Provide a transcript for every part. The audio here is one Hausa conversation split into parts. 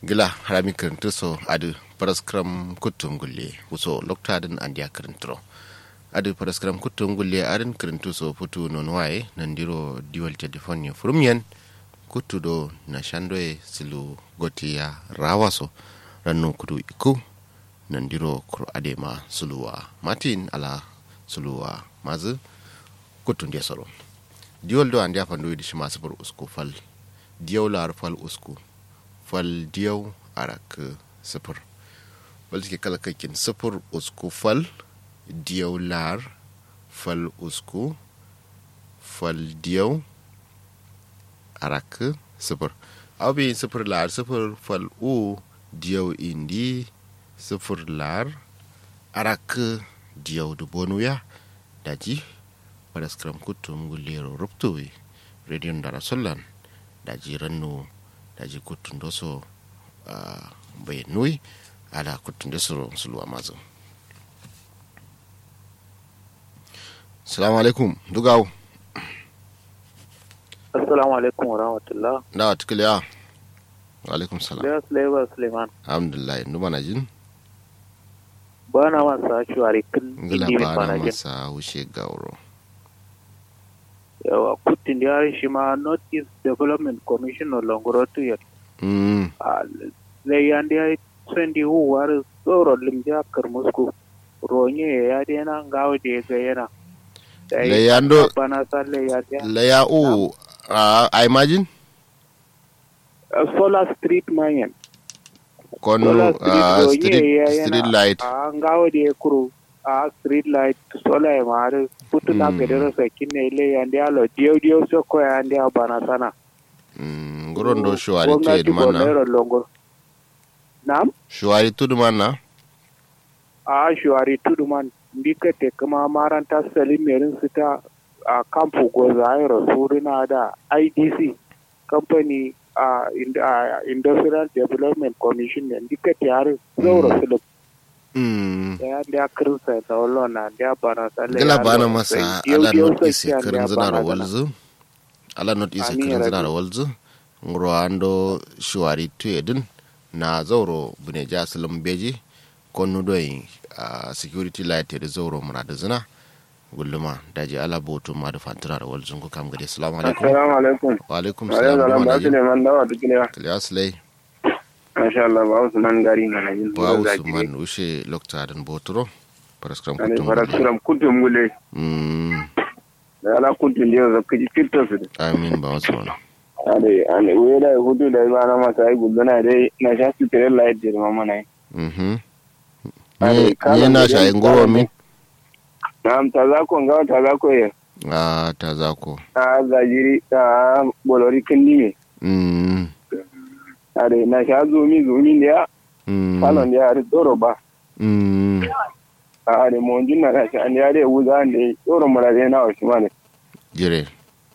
gila harami kirintu so adu paraskram kutum gulle wuso lokta din andiya kirintro adu paraskram kutum gulle adin kirintu so putu non waye nandiro diwal telefoni furumyen kutu do na shandoe silu gotiya rawaso rannu kudu iku nandiro kuro adema suluwa matin ala suluwa mazu kutun dia soro diwol do andiya fandoyi di shima sifar usku fal diyaw lar fal usku fal diyaw arak sifir wal ke kala kakin sifir usku fal diyaw lar fal usku fal diyaw arak sifir abi sifir lar sifir fal u diyaw indi sifir lar arak diyaw du bonuya daji pada skram kutum gulero ruptuwi redion dara sollan daji rannu daji kutun doso uh, bai nui ala kutun doso sulu amazo salamu alaikum dugaw assalamu alaikum wa rahmatullah da wa tukiliya wa alaikum salam da sulaiman suleiman alhamdulillah ndu mana jin ba na masa shuwari kan ngila indi ba na bana jin masa wuce gauro yawa kutin da yari shi ma north east development commission no longorotu ya mm zai yan da ya sendi huwar tsoro limja karmusku ronye ya dena ngawo da ya ga yana Da Le ya- yando- bana salle ya da laya u uh, i imagine solar street mayan kono solar uh, street street, ronye ya street yana light a ngawo da ya kuro a street light solar ya mare putu na Mm. kedero sakin ne ile ya ndia lo dio dio soko ya ndia bana sana mm, ngoron do shuwari Gwamnati tuyedu manna Borno longo nam shuwari tudu manna a shuwari tuduman ndika te kuma maranta salim merin su ta a kamfu goza ayro surina da idc company a ind- a industrial development commission ne ndika te har zauro sulub mm. da ya ndia kirsa da wallo na ndia bana sale gala ya bana lo masa sai dio ala dio not sai ise ya kirin ndia zina da bana sana. walzu ala not ise Ani kirin ya zina da rabi. walzu ngro ando shuwari tuyedin na zauro bune ja silim beji konnu doyi a security light da zauro mura da zina gulluma daji ala botu ma da fantira da walzun ku kam gade assalamu alaikum Assalamu alaikum. wa alaikum Wa salam alaikum salam. duma Ba na su jin neman dawa duk ne. kiliya silai Masha Allah ba su nan gari na najin. ba usman ushe lokta dan boturo paraskram Kane kutum fara gulle suram kuntum gule. mm Da ala kuntum da yau zaka ji fitta su. amin ba usman Ade ane we da hudu da ba na masa ai gudu na dai na sha su tare light da mama nai. mhm Ade, ni kala ni na da shayin yan goro kala min Na'am ta za ko ga ta za ko ya. a ta zako Ta zajiri ta bolori kindi me. mm Ade na sha zumi zumi da ya mm falon da ya ri tsoro ba. mm Ade mo jin na sha an ya dai wuza ne tsoro mura dai na wasu ma ne. jire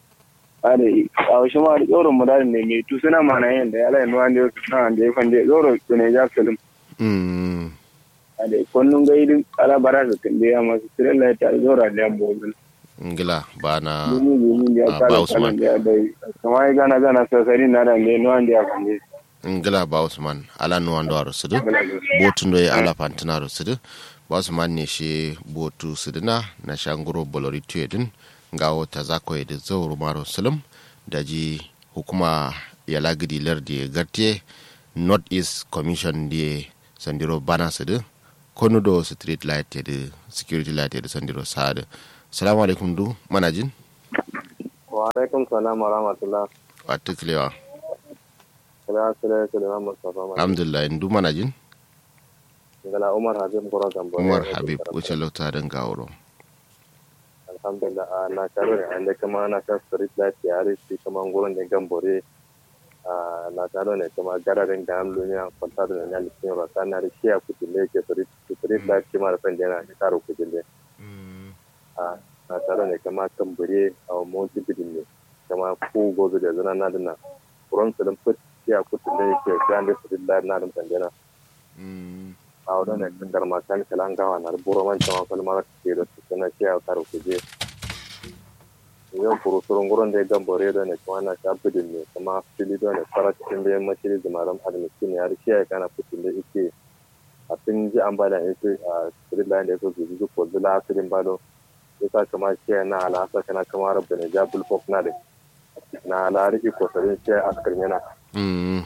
ade a shi ma tsoron mu da ne mai tu suna mana yin da yala nuwa ne na da ya fande tsoro su ne ja film mm ade kullun ga idin ala bara da tambe ya masu tsirin la ta zora da yan bozin ngila ba na dumi dumi da ya Ah, ba kala Usman. kalan da ya dai kuma ya gana gana sasari na da ne nuwa da ya fande ngila ba usman ala no ando aro sudu botu ndo ye ala fantina aro sudu ba usman ne shi botu suduna na shanguro bolori tuyedin ngawo ta zako ye da zauru maro sulum daji hukuma ya lagidi lardi ye gartie north east commission die sandiro bana sudu konu do street light ye da security light ye da sandiro sadu salamu alaikum du manajin wa alaikum salam wa rahmatullah watuklewa kala sire sire ma mustafa ma alhamdulillah ndu manajin ngala umar habib goro gambo umar habib wuce lauta don gawuro alhamdulillah na tare da ande kama na ta street light ya ri shi kama ngurin da gambore na tare ne kama gararin da an lunya kwanta da na likin rasa na ri shi a kutule ke street street light kima da fende na karo kutule na tare ne kama tambure a motsi bidin ne kama ko gozo da zana na dina kuran su dan fit shi a kutule ke kan da street light na dan fende na a wadda ne kan garma kan kalan gawa na buro man kama kalmar ke da su kana shi a karo kuje yau kuru surun gurin da ya gambore da ne kuma na sha bidin ne kuma fili da ne fara cikin da yamma shiri da maram adalci ne har shi ya kana fitin da ike a sun ji an bada ya ce a street line da ya so su ji ko zula asirin bado ya sa kama shi ya na alasa kana kama rabda ne ja bulfok na da na alari iko sarin shi a askar yana mm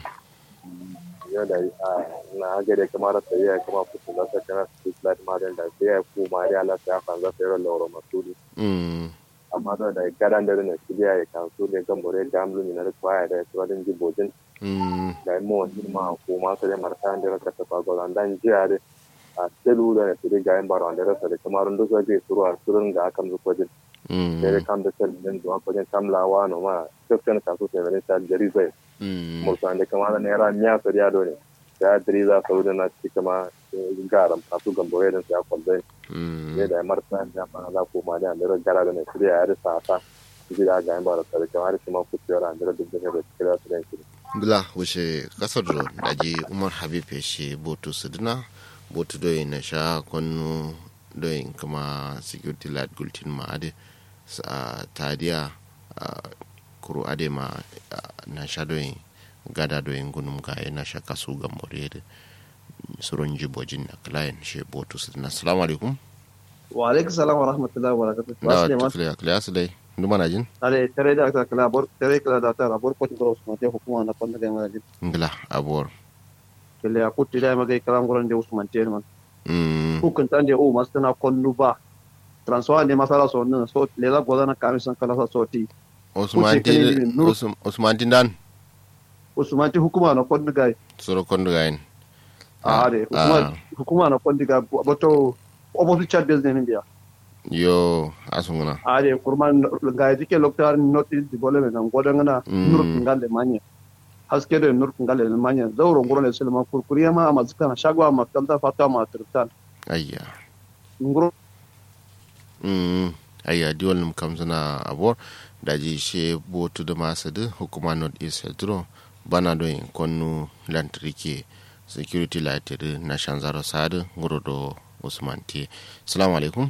yau da na gare kama rasa ya kama fitin da sa kana street light ma da sai ya kuma ya lasa ya fanza sai ran lauro masudi mm amma da da gadan da ne kidiya ya kan su ne gambore da amlu ni na kwaya da su wadin jibojin mm da mo ni ma ko ma sai marta da ka ta fa golan dan jiya da a selu da ne kidi ga yan baro da rasa da kamar ndo so je suru ar surun ga kan zu kojin mm sai kan da sel din do kojin tamlawa no ma section ka su sai ne ta jari zai mm mo san da kamar ne ra nya so ya do ne da diri za su da na ci kama garam ka su gambore da su ya kwalbai mm ne da marta da ma za ko ma da da gara da ne kidi ya da sa ta kidi da ga yan baro da kamar shi ma ku tsira da da dubbe da kidi da su da kidi bila wuce kasar da daji umar habib ya she botu sudina botu doyi na sha kwanu doyi kama security light gultin ma ade sa tadiya ah, kuru ade ma ah, na sha doyi gada doyi gunum ga na sha kasu ga morede surun jibojin na client she botu sudina assalamu alaikum wa alaikum salam wa rahmatullahi wa barakatuh da wasu ne masu tukliya kliya su dai nduma na jin tare tare da aka kala bor tare kala da ta rabor ko tibro usman te hukuma na kwanda ga mara jin ngila abuwar kele ya kutti da magai kalam goran de usman te man mm hukun tan de o masu na konnu ba transfer ne masala so nan so le la godana kamisan kala sa soti usman Kuce kene tin ni nur- Usman- usman tin dan usman te hukuma na konnu ga soro kondu gayin a de hukuma hukuma na konnu ga boto opposite chat business ne biya yo asunguna a de kurman ga dike loktar notice development nan godana Mm. nur ngale manya haske da nur ngale manya zauro ngoro ne sulma kurkuriya ma ma zikana shagwa ma kanta fata ma turtan ayya ngoro mm ayya diwal num kam suna abor daji she botu da masu da hukuma north east hedro bana do in konnu lantarki security light da na shanzaro sadu ngoro do usman ti assalamu alaikum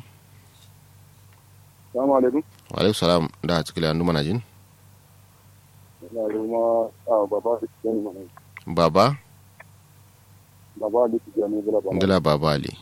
assalamu alaikum wa alaikum salam da cikin andu mana jin ina kuma a baba da ke mana baba baba da ke ne bala bala ngila baba ali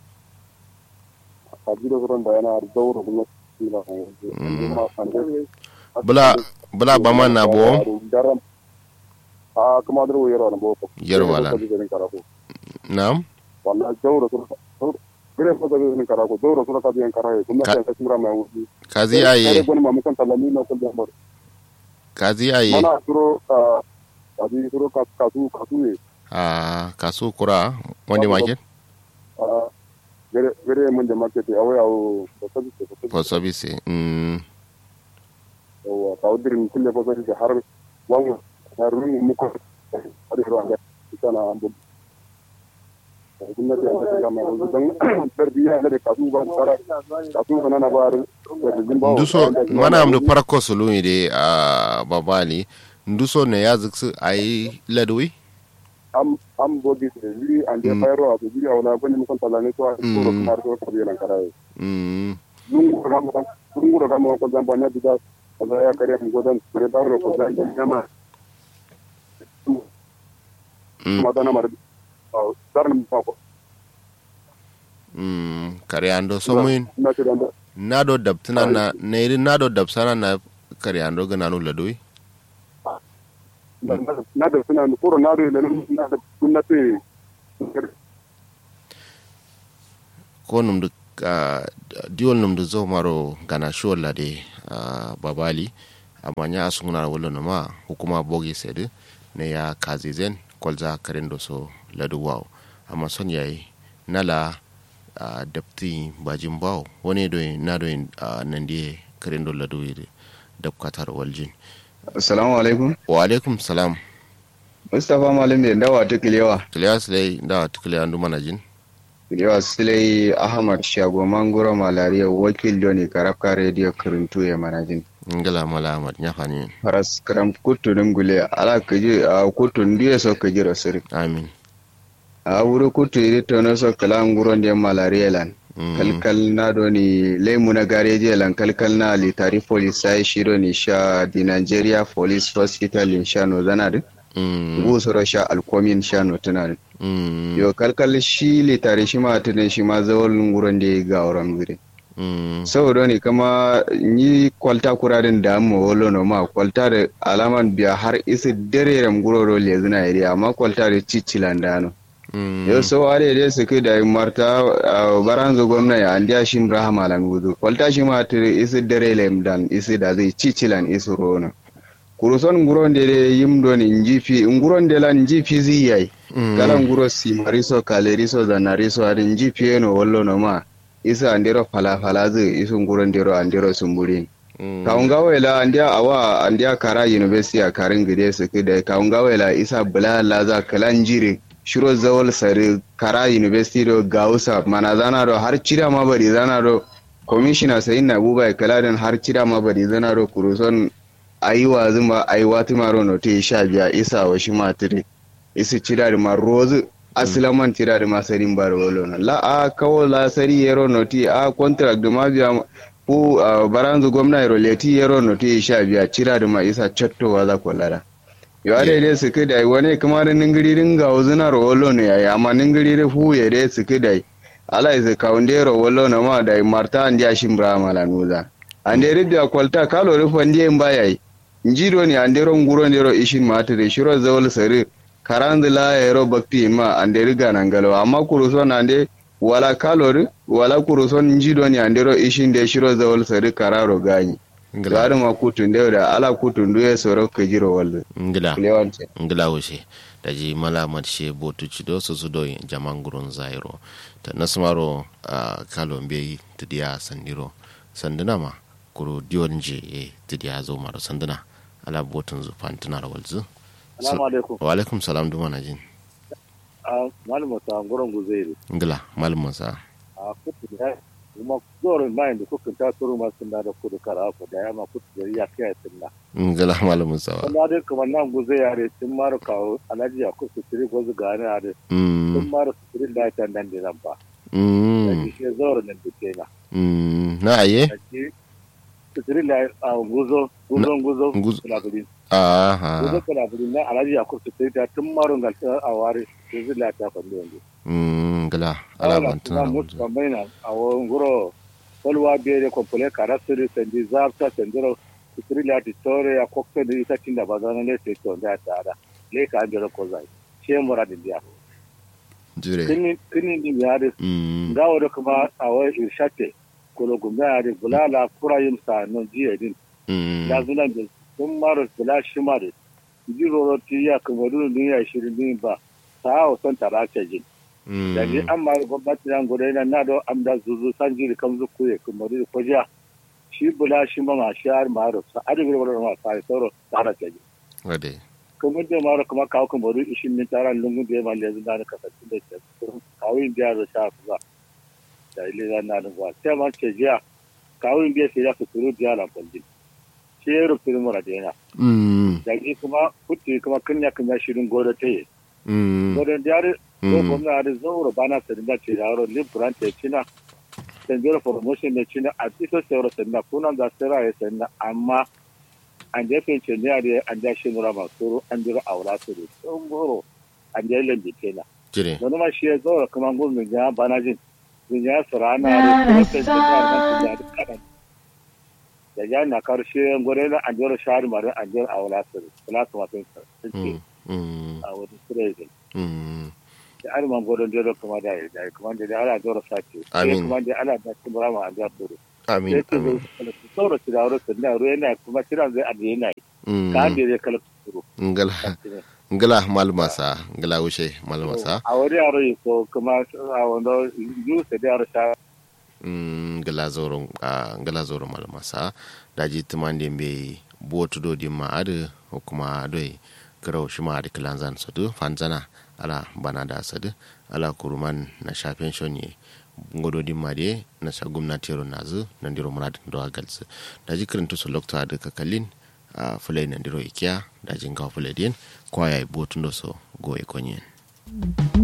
a jira gurin da yana daura kuma ina Mm. kuma fande bula bula ba man na bo daram a kuma da wayar na bo Yarwa la. na'am wallahi daura su gure fa da ne karako daura su ka biyan karaye kuma Ka- sai ka kura mai wuce kazi aye gwan ma mukan talami na kullum bar kazi aye mana turo a abi turo ka kasu kasu ne a kasu kura wani market a gare gare mun da market a waya o da sabi da sabi for service mm yawa ka udirin kulle fa sai har wan harun mu ko ari ro anda kana ambu gwamnati an ta kama yanzu don tarbiyya ne da kasu ba tsara kasu ba na ba da jimbawo nduso mana amdu parako solumi de a babali nduso ne ya ziksu ayi ladwi am am bogi da jiri an da fayro a jiri a wala bani mukan talane to a ko Mm. kuma ko ko biyan karaye mm lungu ga mu lungu ga mu ko zan banya da da ya kare mu godan kare da ro ko zan jama mm ma dana mar dar mu fa ko mm kare ando somuin na ce da nado dabtina na neri nado dabsana na kare ando gana no ladwi na da suna kuro na da na da gwamnati ko num du diwol num du zo maro gana shuwal lade a babali amanya asunguna wala no ma hukuma bogi sede ne ya kazi zen kolza karen do so ladu waw amma son yayi nala a dapti bajin baw woni do na do nan die karen do ladu yide dab katar waljin Assalamu alaikum. wa alaikum salam Mustapha Malam ne dawa ta kilewa. kilewa silai da tukile andu manajin Kilewa Silai Ahmad Shago Mangoro Malariya wakil Joni Karafka Radio Kirintu ya manajin. ngala mala amad nyafani Faras karam kutu dungule ala kaji a kutu ndiye so kaji rasiri. amin A wuri kutu iri tono so kala nguro ndiye malariya lan. kalkal na do ni lemu na gareji lan kalkal na litari police sai shiro ni sha di Nigeria Police Hospital in sha no zana din gusuro sha alkomin sha no tana din yo kalkal shi litari shi ma tunan shi ma zawal nguron da ga auren gure saboda ne kama ni kwalta kurarin da amma wolo no ma kwalta da alaman biya har isi dare ram guroro le zina iri amma kwalta da cicilan da no yau sau are dai su kai da marta baranzo gwamna ya an dia shin rahama lan gudu kwalta shi ma tire isi dare lem dan isi da zai cicilan isi rono kuruson nguron de yim do ni njifi nguron de lan njifi ziyai kala nguro si mariso kaleriso zanariso ari njifi eno wollo no ma isa andero fala fala zai isu nguron dero andero sumburin kawunga wela andia awa andia kara university a karin gide su kida kawunga wela isa bula laza kalan jiri shiro zawal sari kara university do gausa mana zana do har cira ma bari zana do commissioner sayin na buba kaladin har cira ma bari zana do kuruson ayiwa zuma ayiwa timaro no te sha biya isa wa shi matire isi cira da ma rozu asilaman tira da masarin bar wolo na la a kawo la sari yero no ti a contract da ma biya ku baranzu gwamna yero leti yero no ti sha biya cira da ma isa chattowa za ko lara yo ade dai su kai wani kuma da ningiri ringa wuzuna ro wolo ne yayi amma ningiri da fu ya dai su kai ala isa kaunde ro wolo na ma da marta andi ashim brahma la nuza ande ridda kwalta kalo rufa ndiye mbayai njiro ni andero nguro ndero ishin matire shiro zawol sari karanzi la yero bakti ma ande riga nangalo amma kuruson ande wala kalori wala kuruson njido ni andero ishin de shiro zawol sari kararo ganyi gari ma kutun da da ala kutun duye soro ka jiro wallo ngila ngila wushe da ji mala matshe botu cido su su do jaman gurun zairo ta nasmaro a kalon bai tidiya sandiro sanduna ma kuro diyon je e tidiya zo maro sanduna ala botun zu fantunar walzu Salamu alaikum. wa alaikum salam duma na jin Malam Musa Ngoron Guzeri. ngila malum musa A kutu da kuma zorin mayan da kuka ta turu masu na da kudu kara ku da yama kutu da ya kai sunna. ngila malum musa wa Kuma dai kamar nan guze yare sun mara kawo alhaji ya kusa tiri gozu gane a da mm sun mara su tiri da ta nan da nan ba. Da mm shi zorin nan da ke na. mm na aye Da shi su tiri da a guzo guzo guzo Guzo. kulaburin. aha Guzo kulaburin nan alhaji ya kusa tiri da tun marun galta a ware su zila ta falli yanzu. mm ngila ala ala fantunar kuma walzu mutu kambaina a wani guro kolwa bere kompole karasiri sendi zabta sendiro sitiri lati tore ya kokte ni ita tinda bazana le se to nda tada le ka andiro ko zai she mura di dia jure kini kini ni yare mm ngawo do kuma a wai irshate kolo gumba yare bulala kurayim sa no jiye din mm ya zuna da sun maro bula shimare jiro ro ti ya kuma dun ya shirin din ba ta o son tarace jin mm da ni an ma gwamnati nan gudu yana na da am da zuzu san jiri kan zu kuye kuma da ko jiya shi bula shi ma ma shi har ma ro sa adi gudu ma sa sauro tsara ce ji wade kuma da ma ro kuma kawo kuma da ishin min taran lungun da ma lezu da ka sa da ke kawo in da ro sha fa da ile da na da ba sai ma ce jiya kawo in da sai ya fituru da la kwalli shi ya rufe mu da yana mm da ni kuma kutti kuma kanya kanya shirin godo ta yi mm godo da yare ko mm gwamna da zauro bana sadinda ce da yaro libran te cina sanjero promotion ne cina a ito sauro sadinda kunan da sira ya sadinda amma an je fe ce ne da an ja shi nura masu an jira aura su da sun goro an je lambi kenan jire wani ma shi ya zauro kuma gwamna ya bana jin zin ya sura na da kuma sai ce ya da da kadan da ya na karshe gore na an jira shahar marin an jira aura su da kula su masu sun ce mm mm a wani sura mm da alman godon dole kuma da ya da kuma da ala dora sace Amin. kuma da ala da kuma ma a da dole amin sai ce amin su sauro su da wurin da ruwa yana kuma kiran zai ajiye yana yi mm ka da zai kala su ngala ngala malmasa ngala wuce malmasa a wani yaro yi ko kuma a wanda yu sai da yaro sha mm ngala zoro a ngala zoro malmasa daji tumande be botu do dimma ade kuma doi garau shima ade kilanzan sadu fanzana ala bana da sadu ala kuruman na shafen shonye ngodo dimma de na sha gwamnati ro nazu nan diro muradin do agalsu daji kirintu su lokta ade kakalin a fulai nan diro ikiya dajin ga fulai din kwaya botu ndo so go e konyen